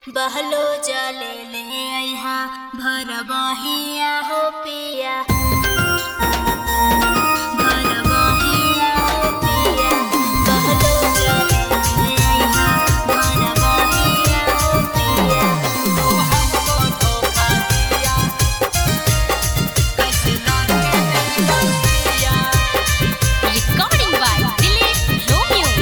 बहलो जले ले अइहा भर बहिया हो पिया भर बहिया हो पिया बहलो जले ले अइहा भर बहिया हो पिया तू हमको धोखा दिया कैसे लौटे दिया Recording by Dilip Romeo.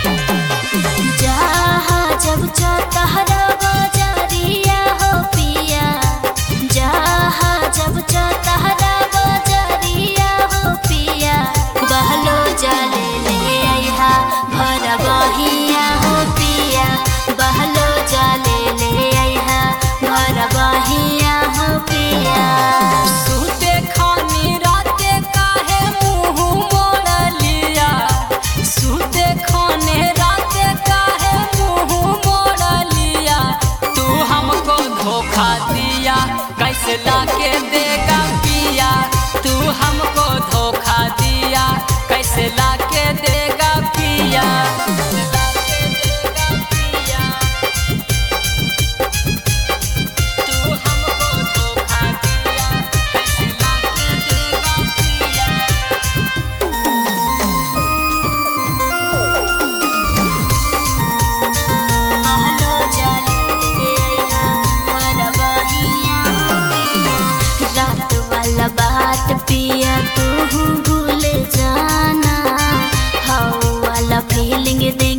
जहाँ जब चतहरा बजरिया हो पिया जहाँ जब चतहरा बजरिया हो पिया बहलो जले ले अइहा भर बहिया हो पिया बहलो जले ले अइहा भर बहिया हो पिया सुते खानी राते काहे मुंह मोड़ लिया सुते खाने राते काहे मुंह मोड़ लिया तू हमको धोखा दिया कैसे लाके देगा पिया तू हमको धोखा दिया कैसे लाके देगा पिया कैसे लाके देगा पिया तू हमको धोखा दिया कैसे लाके देगा पिया बहलो जले ले अइहा भर बहिया हो पिया रात वाला बात पिया तू भूल जाना हवा वाला फीलिंग दे